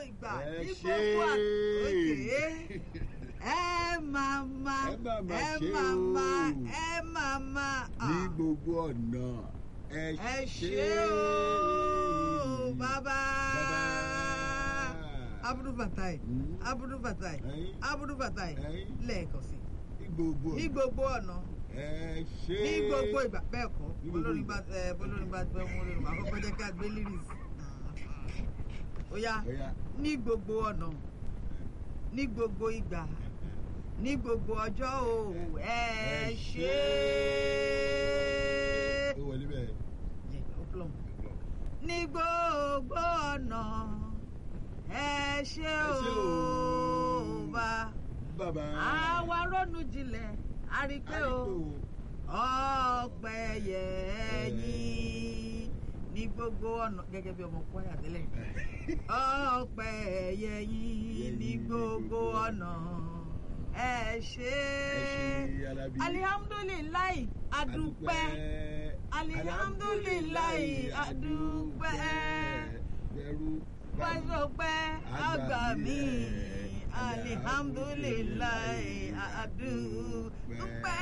ìgbà Ẹ ní ṣé. gbogbo àkókè ẹ máa ma Ẹ máa ma ẹ ṣe máa ma o. ẹ máa ma ní gbogbo ọ̀nà ẹ ẹ ṣé ṣé o bàbá Bàbá. abudu fatai Mm. abudu fatai Ẹyin. abudu fatai Ẹyin. lẹ́ẹ̀kan sí ní gbogbo ní ọ̀nà gbogbo ọ̀nà ẹ ṣé ní gbogbo ìgbà bẹ́ẹ̀ kọ́ Ní gbogbo olórin bá ìgbà. ẹ olórin bá fẹ́ mú olórin máa kọ́kọ́ jẹ́ ká gbé lyrics ó yá Ó yá. ní gbogbo ọ̀nà ní gbogbo ìgbà ní gbogbo ọjọ́ o ẹ Ẹ ṣé ó wọlé bẹ́ẹ̀. Jẹ́, ó plumb. ní gbogbo ọ̀nà ẹ ṣé Ẹ ṣé o o. bá bàbá àwa ronú jinlẹ̀ a rí i pé o ọpẹ́ yẹ yín ní gbogbo ọ̀nà gẹ́gẹ́ bí ọmọ kwaya tẹ́lẹ̀ ọpẹ́ yẹ yín ní gbogbo ọ̀nà ẹ ṣé Alábí. alihamudulilayi adúpẹ́ alihamudulilayi adúpẹ́ bẹ̀rù pẹ́sọpẹ́ àgbà mi alihamudulilayi adúpẹ́.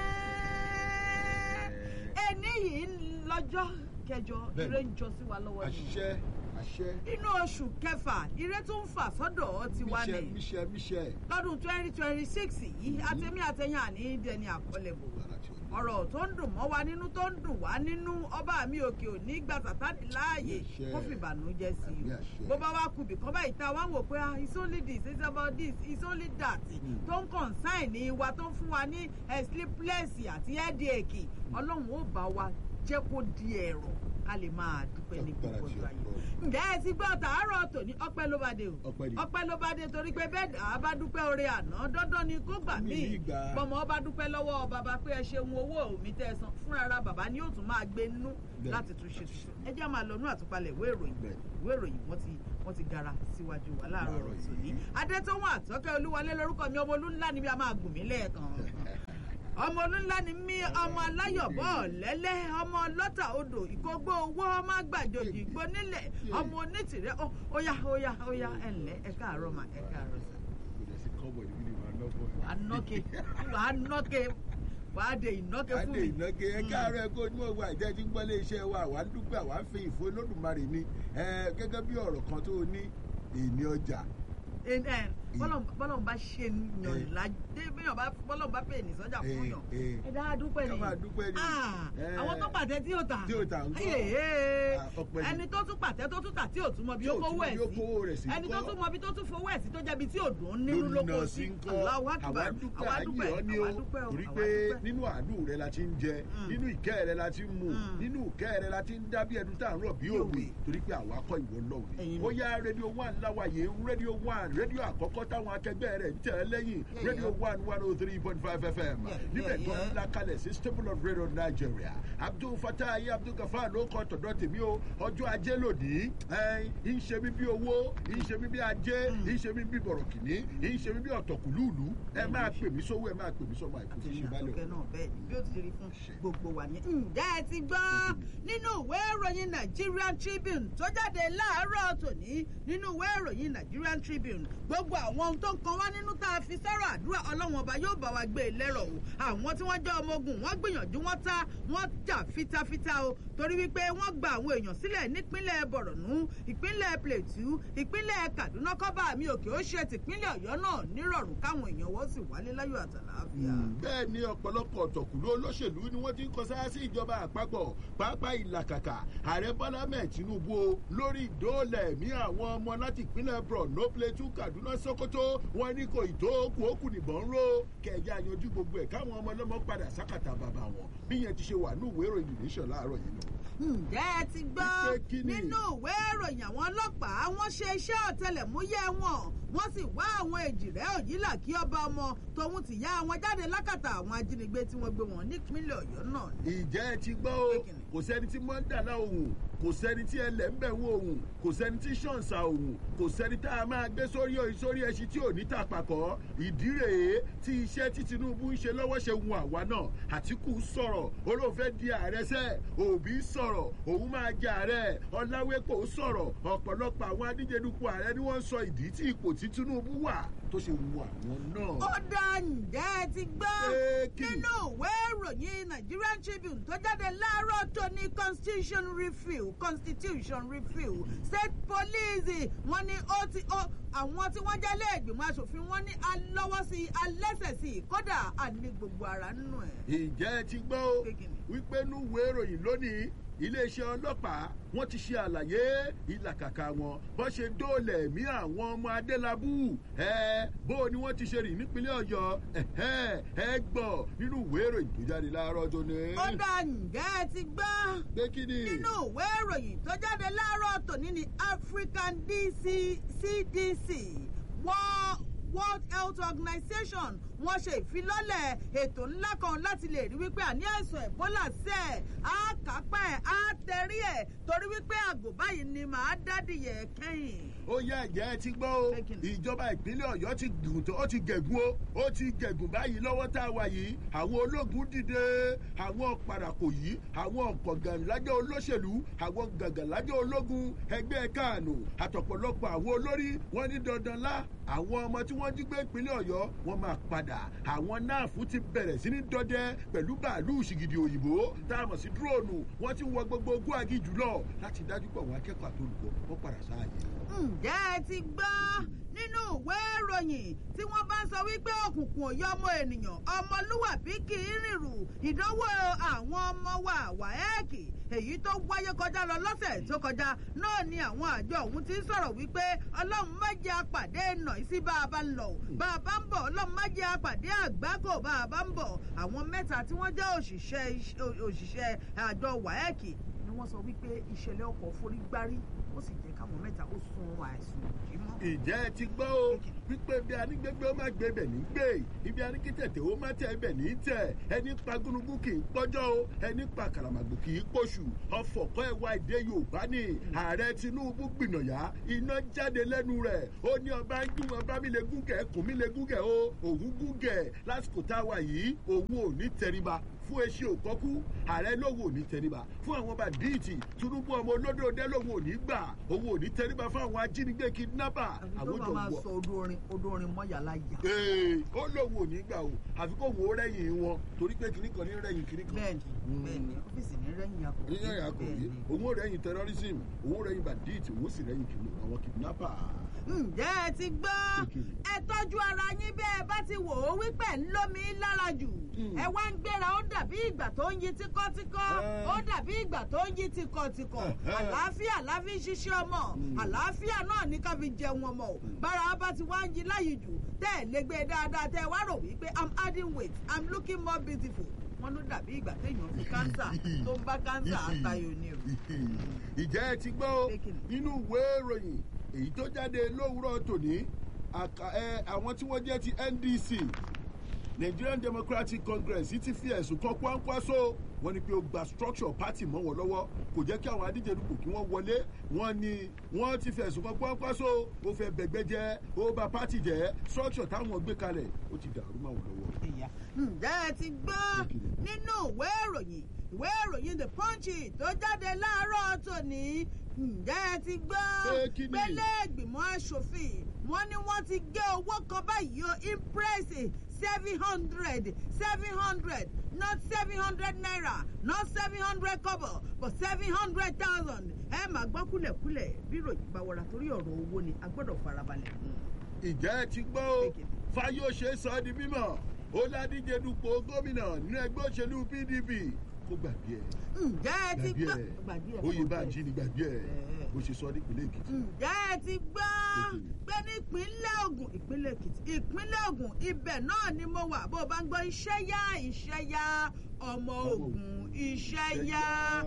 ẹni yìí lọ́jọ́ kẹjọ Bẹ́ẹ̀ni. ire ń jọ sí wa lọ́wọ́ ni àṣẹ àṣẹ inú oṣù kẹfà ire tó ń fà sọ́dọ̀ tiwa míṣẹ ni míṣẹ míṣẹ. lọ́dún twenty twenty six yìí àtẹ̀mí àtẹ̀yìn àní dẹni àkọlẹ̀bò ọ̀rọ̀ tó ń dùn mọ́ wa nínú tó ń dùn wá nínú ọba mi òkè òní gba sàtánì láàyè Àṣẹ. kó fìbànújẹ́ sí Àmì i àṣẹ. bó bá wá kú bìkan báyìí tá a wá wò pé ah, it's only this it's about this it's only that Mm. tó ń consign ní wa tó ń fún wa ní eh, sleepless àti headache ọlọ́run ó bá wa jẹ́ kó di ẹ̀rọ ká lè máa dúpẹ́ ní Agbára gbogbo tí ọjọ́ ayé Ọlọ́run. ǹjẹ́ ẹ ti gbọ́ tàárọ̀ tòní ọpẹ́ ló bá dé o Ọpẹ́ ni. ọpẹ́ ló bá dé torí pé bẹ́ẹ̀ dà á bá dúpẹ́ oore àná dandan ni kó gbà Mi míì ní ìgbà. bọ́mọ ọba dúpẹ́ lọ́wọ́ bàbá pé ẹ ṣeun owó mi tẹ́ ẹ san fúnra ara bàbá ni yóò tún máa gbé nú Bẹ́ẹ̀. láti tún ṣe tuntun ẹ jẹ́ máa lọ nú àtúpalẹ̀ ìwé ìròyìn Bẹ́ẹ̀. ìwé ìròyìn wọ́n ti wọ́n ti gara síwájú wa láàárọ̀ Láàárọ̀ tòní yìí. adétọ́wọ́n àtọ́kẹ́ olúwọlé lórúkọ mi ọmọ olúńlá ni mi a máa gùn mí lẹ́ẹ̀kan ọmọ olúńlá ni mí ọmọ aláyọ̀bọ̀ lẹ́lẹ́ ọmọ lọ́tà odò ìkógbó owó ọmọ àgbàjòjì ìgbó nílẹ̀ ọmọ onítìrẹ́ ó óyá óyá óyá ẹ ǹlẹ́ ẹ káàárọ̀ mà ẹ káàárọ̀ sà kò dẹ̀ sí kọ́bọ̀ níbi ni màá lọ́bọ̀. wàá nọ́kẹ́ wàá nọ́kẹ́ wàá de ìnọ́kẹ́ fún adé mi. ìnáke ẹ káàárọ̀ ẹ kó ní òwò àìjẹ́ tí ń gbọ́lé iṣẹ́ wa àwa ń dúpẹ́ àwa ń fi ìfó lódùmarè ni ẹ gẹ́gẹ́ bí ọ̀rọ̀ kan tó ní èmi ọjà Ẹ- ẹ, bọ́lọ̀ bọ́lọ̀ bá ṣe yàn ládé bíyàn bá bọ́lọ̀ bá pè ní sọ́jà fún Eh, yàn eh. ẹ dáa dúpẹ́ ni Ká máa dúpẹ́ ni. Ah, Eh. àwọn tó pàtẹ tí ò tà Tí ò tà ń kọ́. Ayé, eh. Ah, ọpẹ́ ni. ẹni tó tún pàtẹ tó tún tà tí ò tún mọ bí Tí ó ò tún kówó mọ ẹ̀ bí ó kówó rẹ̀ sí sí ẹni tó ńkọ́? tún mọ bí tó tún fowó ẹ̀ sí tó jẹ́bi tí ò dùn nínú lónìí lóko náà sí sí ń kọ́ Allahu Akbar. àwa dúpẹ́ àwa ayé dúpẹ́ ọ ní àwa o dúpẹ́ o torí àwa pé dúpẹ́. nínú àánú rẹ la ti ń jẹ Mm. nínú ìkẹ́ rẹ la ti ń mu Mm. nínú ìkẹ́ rẹ la ti ń dá bí ẹnu tá à ń rọ̀ bí Bí òwe òwe. torí pé àwa kọ́ ìwọ lọ́wọ́ Ẹ̀yin ni ni. ó yá rédíò one láwàyè rédíò one rédíò àkọ́kọ́ táwọn akẹgbẹ́ rẹ̀ ń tẹ̀ ẹ́ lẹ́yìn Yeah, rédíò yeah. one one oh three point five fm Yeah, níbẹ̀ yeah, tó yeah. ń la kalẹ̀ sí stable of radio nigeria abdul fatah ayé abdul gafar ló kọ́ tọ̀dọ̀ tèmi o ọjọ́ ajé lòdì ń ṣe mí bí owó ń ṣe mí bí ajé ń ṣe mí bí bọ̀rọ̀kìnní ń ṣe mí bí ọ̀tọ̀kùlùlù ẹ máa pè mí sówó ẹ máa pè mí sọ́mọ àìkú tí àtẹ̀yìn ṣe bá lè àtọ́kẹ́ náà bẹ́ẹ̀ ni bí ó ti ṣe rí fún Ṣe. gbogbo wa ni. ǹjẹ́ ẹ ti gbọ́ nínú ìwé ìròyìn Nigerian Tribune tó jáde láàárọ̀ tòní nínú ìwé ìròyìn Nigerian Tribune gbogbo àwọn ohun tó ń kan wá nínú tá a fi sọ̀rọ̀ àdúrà ọlọ́wọ́n ọba yóò bá wa gbé e lẹ́rọ̀ o àwọn tí wọ́n jẹ́ ọmọ ogun wọ́n gbìyànjú wọ́n ta wọ́n jà fitafita o torí wípé wọ́n gba àwọn èèyàn sílẹ̀ nípínlẹ̀ Borno ìpínlẹ̀ Plateau ìpínlẹ̀ Kaduna kọ́ba mi òkè ó ṣe tìpínlẹ̀ Ọ̀yọ́ náà nírọ̀rùn káwọn èèyàn wọ́n sì wálé láyọ̀ àtàlàáfíà. bẹ́ẹ̀ ni ọ̀pọ̀lọpọ̀ ọ̀tọ̀kùlú olóṣèlú ni wọ́n ti ń kọsá sí ìjọba àpapọ̀ pàápàá ìlàkàkà ààrẹ bọ́lá mẹ́ẹ̀ tinubu o lórí ìdóòlà ẹ̀mí àwọn ọmọ láti ìpínlẹ̀ borno plateau kaduna sokoto wọn ní kò ìtókù òkú nìbọn ń ró kẹjá yanjú gbogbo ẹ̀ káwọn ọmọ ọlọ́mọ padà sákàtà bàbá wọn bí yẹn ti ṣe wà ní ìwé ìròyìn nation láàárọ̀ yìí nù. ǹjẹ́ ẹ ti gbọ́ Wípé kí ni? nínú ìwé ìròyìn àwọn ọlọ́pàá wọ́n ṣe iṣẹ́ ọ̀tẹlẹ̀múyẹ́ wọn wọ́n sì wá àwọn èjìrẹ́ òyìnlá kí ọba ọmọ tòun ti yá wọn jáde lákàtà àwọn ajínigbé tí wọ́n gbé wọn nípínlẹ̀ ọ̀yọ́ náà. ìjẹ́ ẹ ti gbọ́ o Kékeré. kò sẹ́ni tí mọ́ ń dà láòhùn kò sẹ́ni tí ẹlẹ́ ń bẹ̀ wọ òun kò sẹ́ni tí ṣọ̀ǹsà òun kò sẹ́ni tá a máa gbé sórí sórí ẹṣin tí ò ní tàpàkọ́ ìdí rèé tí iṣẹ́ tí tinubu ń ṣe lọ́wọ́ ṣe wù àwa náà àtìkù sọ̀rọ̀ olóòfẹ́ di ààrẹ sẹ́ òbí sọ̀rọ̀ òun máa jẹ ààrẹ ọ̀làwépò sọ̀rọ̀ ọ̀pọ̀lọpọ̀ àwọn adíjedupò ààrẹ ni wọ́n sọ ìdí tí ipò tí tinubu wà tó ṣe wù àwọn náà. ó dá ǹjẹ́ ẹ ti gbọ́ Pé kí ni? nínú ìwé ìròyìn nigerian tribune tó jáde láàárọ̀ tó ní constitution review constitution review state police wọ́n ní ó ti ó àwọn tí wọ́n jẹ́ lẹ́ẹ̀gbìmọ̀ asòfin wọ́n ní alọ́wọ́ sí i alẹ́sẹ̀ sí i kódà àní gbogbo ara nínú ẹ̀. ìjẹ́ ẹ ti gbọ́ o Pé kí ni? wípé núwèé ìròyìn lónìí iléeṣẹ́ ọlọ́pàá wọ́n ti ṣe àlàyé ìlàkàkà wọn bó ṣe dóòlẹ̀ ẹ̀mí àwọn ọmọ adélábù ẹ bó ni wọ́n ti ṣe rìn nípínlẹ̀ ọ̀yọ́ ẹ̀hẹ́, ẹ gbọ́ nínú ìwé ìròyìn tó jáde láàárọ̀ tó ní. ó dá ǹjẹ́ ẹ ti gbọ́ pé kí ni. nínú ìwé ìròyìn tó jáde láàárọ̀ tòní ní african DC, cdc wọ́n world health organization wọ́n ṣe ìfilọ́lẹ̀ ètò ńlá kan láti lè rí wípé àní àìsàn ebola sẹ́ ẹ̀ á kápá ẹ̀ á tẹ̀rí ẹ̀ torí wípé àgò báyìí ni màá dádìyẹ kẹ́yìn. ó yá ẹ̀jẹ̀ ẹ ti gbọ́ o Pé kí ni? ìjọba ìpínlẹ̀ ọ̀yọ́ ti gùn tó ó ti gẹ̀gùn o ó ti gẹ̀gùn báyìí lọ́wọ́ tá a wà yìí àwọn ológun dìde àwọn parakò yìí àwọn gàngànlájẹ́ olóṣèlú àwọn gàngànlájẹ́ ológun ẹgbẹ́ káànù àtọ̀pọ̀lọpọ̀ àwọn olórí wọn ní dandan lá àwọn ọmọ tí wọ́n jí gbé ìpínlẹ̀ ọ̀yọ́ wọn máa padà àwọn náàfù ti bẹ̀rẹ̀ sí ní dọdẹ pẹ̀lú bàálù ṣìgìdì òyìnbó tá a mọ̀ sí dúróònù wọ́n ti wọ gbogbo ogún agíjù lọ láti dájú pé àwọn akẹ́kọ̀ọ́ àtolùkọ́ wọ́n padà sáàyè. ǹjẹ́ ẹ ti gbọ́ nínú ìwé ìròyìn tí wọ́n bá ń sọ wípé òkùnkùn ò yọ ọmọ ènìyàn ọmọlúwàbí kì í rìnrù ìdánwò àwọn ọmọ wa wáẹ́ẹ̀kì èyí tó wáyé kọjá lọ lọ́sẹ̀ tó kọjá náà ni àwọn àjọ ọ̀hún ti ń sọ̀rọ̀ wípé ọlọ́run má jẹ́ apàdé nà sí bá a bá ń lọ o bá a bá ń bọ̀ ọlọ́run má jẹ́ apàdé àgbákò bá a bá ń bọ̀ àwọn mẹ́ta tí wọ́n jẹ́ òṣìṣẹ́ òṣìṣẹ́ àjọ wáẹ́ẹ̀kì ni wọ́n sọ wípé ìṣẹ̀lẹ̀ ọkọ̀ forí gbárí ó sì jẹ́ káwọn mẹ́ta ó sun àìsùn òjì mọ́. ìjẹ́ ẹ ti gbọ́ o wípé bí anígbégbé ó má gbé bẹ̀ ní gbé ibi aníkítẹ̀tẹ̀ ó má tẹ̀ bẹ̀ ní tẹ̀ ẹni pa gúnugún kì í pọ́jọ́ o ẹni pa kàràmàgbò kì í pọ̀ṣù ọ̀fọ̀kọ́ ẹ̀wà èdè yorùbá ni ààrẹ tinubu gbìnàyà iná jáde lẹ́nu rẹ̀ ó ní ọba ń dún ọba mi lè gúngẹ̀ kùn mi lè gúngẹ̀ o òun gúngẹ̀ lásìkò tá a wà yìí òun ò ní tẹríba fún eṣe òkọ́kú ààrẹ lóhùn ò ní tẹríba fún àwọn bàdíìtì tinubu ọmọ olódòdó lóhùn ò ní gbà òun ò ní tẹríba fún àwọn ajínigbé kidnapper àfi tó àwọn bá jọ máa wọ sọ odò orin odò orin mọ́yàlá yà. ee ó lóun ò ní gbà o àfi kó wo rẹ́yìn wọn torí pé kinní kan ní rẹ́yìn kinní kan. bẹ́ẹ̀ni bẹ́ẹ̀ni ọ́fíìsì ní rẹ́yìn akọ. níyàn yà kò yé òun ò rẹ́yìn terrorism òun ò rẹ́yìn bandit òun ò sì rẹ́yìn kìnnì àwọn kidnapper. ǹjẹ́ ẹ ti gbọ́ Kékeré. ẹ tọ́jú ara yín bẹ́ẹ̀ bá ti wò ó wípé ń lómi lára jù Mm. ẹ wá ń gbéra ó dàbí ìgbà tó ń yí tíkọ́tíkọ́ Eh. ó dàbí ìgbà tó ń yí tikọ̀tìkọ̀ Eh, eh. àlàáfíà la fi ń ṣiṣẹ́ ọmọ Mm. àlàáfíà náà ní ká fi jẹun ọmọ o bára bá ti wá ń yí láyìí jù tẹ́ ẹ̀ lé gbé dáadáa tẹ́ ẹ wá rò wípé i'm adding weight i'm looking more beautiful wọ́n ló dàbí ìgbà téèyàn fi kánsà tó ń bá kánsà àtayò ni o. ìjẹ́ ẹ ti gbọ́ o Pé kí ni? nínú ìwé ìròyìn èyí tó jáde lówùúrọ̀ tòní àkà- ẹ, àwọn tí wọ́n jẹ́ ti ndc nigerian democratic congress ti fi ẹ̀sùn kan Kwankwaso wọ́n ní pé ó gba structure party mọ́ wọn lọ́wọ́ kò jẹ́ kí àwọn adíje dupò kí wọ́n wọlé wọ́n ní wọ́n ti fi ẹ̀sùn kan Kwankwaso ó fẹ́ bẹ̀gbẹ́ jẹ́ ó bà party jẹ́ structure táwọn gbé kalẹ̀ ó ti dàrú mọ́ wọn lọ́wọ́. ìyá. ǹjẹ́ ẹ ti gbọ́ nínú ìwé ìròyìn ìwé ìròyìn the punch tó jáde láàárọ̀ tòní ǹjẹ́ ẹ ti gbọ́ Pé kí ni? pélé ìgbìmọ̀ asòfin wọ́n ní wọ́n ti gé owó kan báyìí o impress seven hundred seven hundred not seven hundred naira not seven hundred kobo but seven hundred thousand ẹ máa gbọ́ kúlẹ̀kúlẹ̀ bí ìròyìn bá wọra torí ọ̀rọ̀ owó ni a gbọ́dọ̀ farabalẹ̀. ìjẹ́ ẹ ti gbọ́ o fayose sọ ọ́ di mímọ̀ ó ládíje dupò gómìnà nínú ẹgbẹ́ òṣèlú pdp kó gbàgbé ẹ̀ ǹjẹ́ ẹ ti gbọ́ gbàgbé ẹ̀ oyè bá jí ni gbàgbé ẹ̀ Ẹ̀. bó ṣe sọ nípínlẹ̀ èkìtì. ǹjẹ́ ẹ ti gbọ́ pé nípínlẹ̀ Ògùn ìpínlẹ̀ Èkìtì ìpínlẹ̀ Ògùn ibẹ̀ náà ni mo wà bó o bá ń gbọ́ iṣẹ́ yá iṣẹ́ yá ọmọ Ògùn iṣẹ́ yá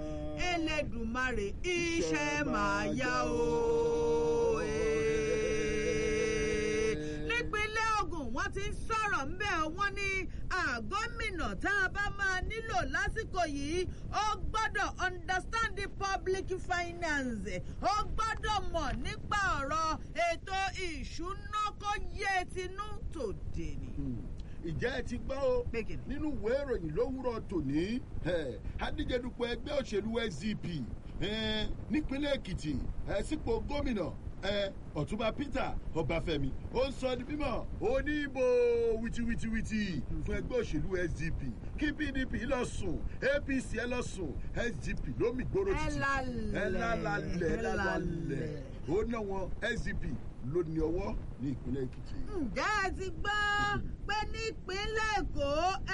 Elédùmarè iṣẹ́ máa yá o. nípínlẹ̀ Ògùn wọ́n ti ń sọ̀rọ̀ ń bẹ̀ wọ́n ní àgọ́mìnà tá a bá máa nílò lásìkò yìí ó gbọ́dọ̀ understand the public finance ó gbọ́dọ̀ mọ̀ nípa ọ̀rọ̀ ètò ìṣúná kó yé tinú tòde ni. ìjẹ́ ẹ ti gbọ́ o Pé kí ni? nínú ìwé ìròyìn lówùrọ̀ tòní eh, adíjedupò ẹgbẹ́ òṣèlú sdp eh, nípínlẹ̀ èkìtì eh, sípò gómìnà eh, ọ̀túnba peter ọbáfẹ́mi ó ń sọ ní mímọ́ oníbò wìtìwìtìwìtì fún ẹgbẹ́ òṣèlú sdp kí pdp lọ sùn apc ẹ lọ sùn sdp lómi gbòòrò Ẹ títì lálẹ̀, ẹ lálẹ̀ ẹ ẹ lálẹ̀ lálẹ̀. ó ná wọn sdp ló ní ọwọ́ ní ìpínlẹ̀ èkìtì. ǹjẹ́ ẹ ti gbọ́ pé nípínlẹ̀ èkó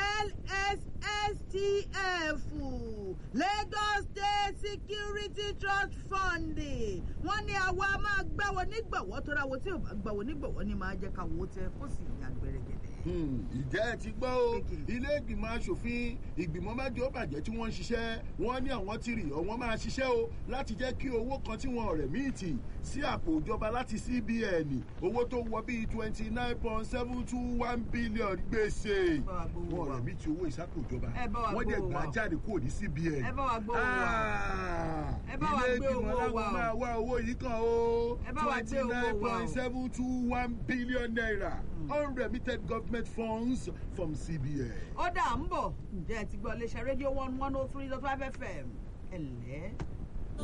lsstf lagos state security trust fund wọ́n ní àwa máa gbáwo nígbàwọ́ tó ráwo tí ò bá gbáwo nígbàwọ́ ni máa jẹ́ ká wo tẹ kó sì yà gbẹrẹgẹdẹ. Hmm, ìjẹ́ ẹ ti gbọ́ o Kékeré. ilé ìgbìmọ̀ asòfin ìgbìmọ̀ mẹ́jọ bàjẹ́ tí wọ́n ń ṣiṣẹ́ wọ́n ní àwọn ti rì ọ̀wọ́n máa ṣiṣẹ́ o láti jẹ́ kí owó kan tí wọ́n rẹ̀ míì tì sí àpò ìjọba láti cbn owó tó wọ bíi twenty nine point seven two one billion gbèsè Bá wa gbowó wọ́n wa. rẹ̀ míì ti owó ìsápò ìjọba Ẹ bá wa wọ́n dẹ̀ gbowó gbà wa. jáde kúrò ní cbn. Ẹ bá wa gbowó wa. Ah, Ẹ bá wa ilé gbé ìgbìmọ̀ owó láwọn wa o. máa wá owó yìí kan o Ẹ bá wa gbé twenty owó nine wa o. point seven two one billion naira unremitted government funds from cbn. ó dà ń bọ̀ ǹjẹ́ ẹ ti gbọ́ iléeṣẹ́ rédíò one one oh three dot five fm ẹ̀lẹ́.